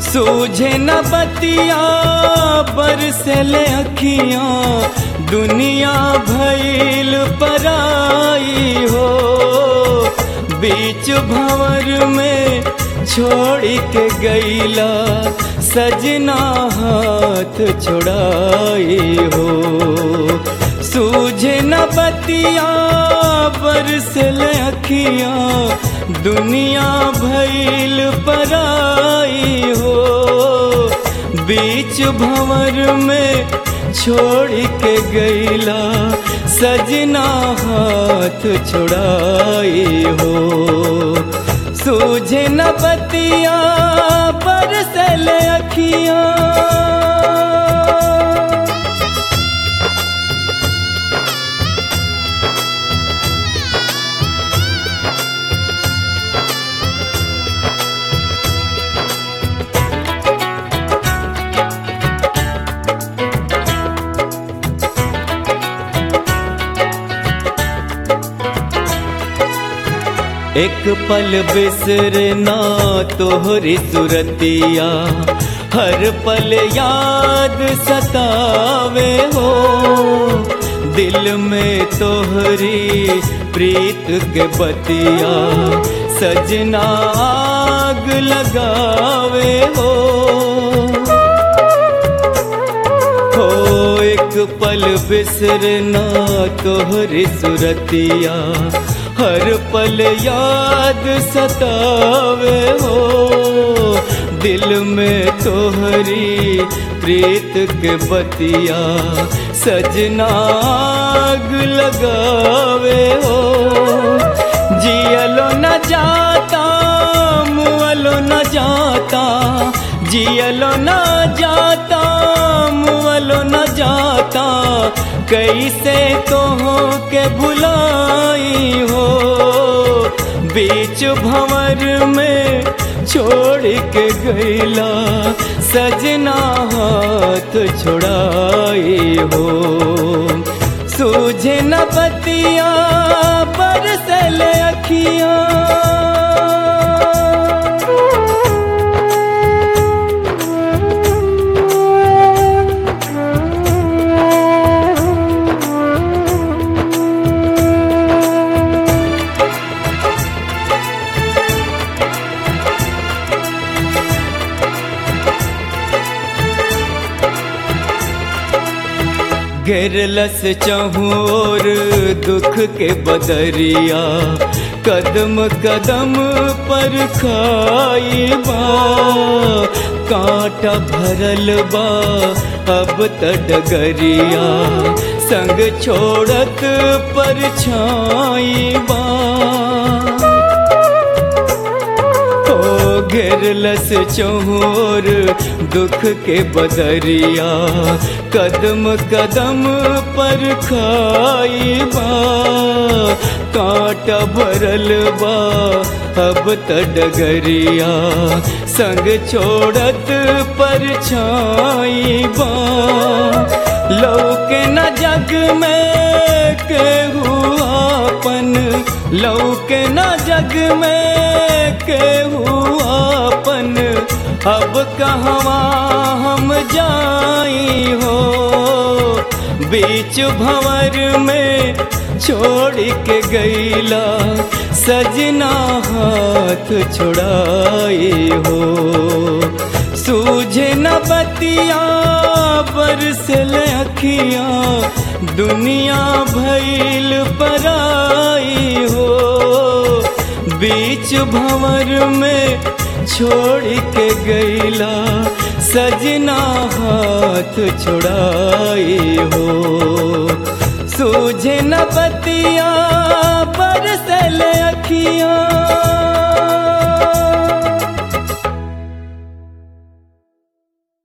सूझे न बतिया बरसले अखियां दुनिया भइल पराई हो बीच भंवर में छोड़ के गईला सजना हाथ छोड़ाई हो सूझे न बतिया बरसले अखियां दुनिया भइल पराई हो बीच भंवर में छोड़ के गईला सजना हाथ छोड़ाई हो सूझे न बतिया बरसल अखियां एक पल बिसरना तोहरी सुरतिया हर पल याद सतावे हो दिल में तोहरी प्रीत के बतिया सजना आग लगावे हो हो एक पल बिसरना तोहरी सुरतिया हर पल याद सतावे हो दिल में तोहरी प्रीत के बतिया सजना आग लगावे हो जियलो न जाता मुअलो न जाता जियलो न जाता मुअलो न जाता कैसे तो के भुलाई हो बीच भंवर में छोड़ के गईला सजना हाथ छोड़ाई हो सूझे न बतिया बरसल अखियां घेरलस चहोर दुख के बदरिया कदम कदम पर खाई बा कांटा भरल बा अब तडगरिया संग छोड़त पर छाई बा घेरलस चोर दुख के बदरिया कदम कदम पर खाई बा कांटा भरल बा अब तडगरिया संग छोड़त पर छाई बा लौके न जग में केहू आपन लौके न जग में केहू आपन अब कहवा हम जाई हो बीच भंवर में छोड़ के गईला सजना हाथ छोड़ाई हो सूझे न बतिया बरसल अखियां दुनिया भइल पराई हो बीच भंवर में छोड़ के गईला सजना हाथ छोड़ाई हो सूझे न बतिया बरसल अखियां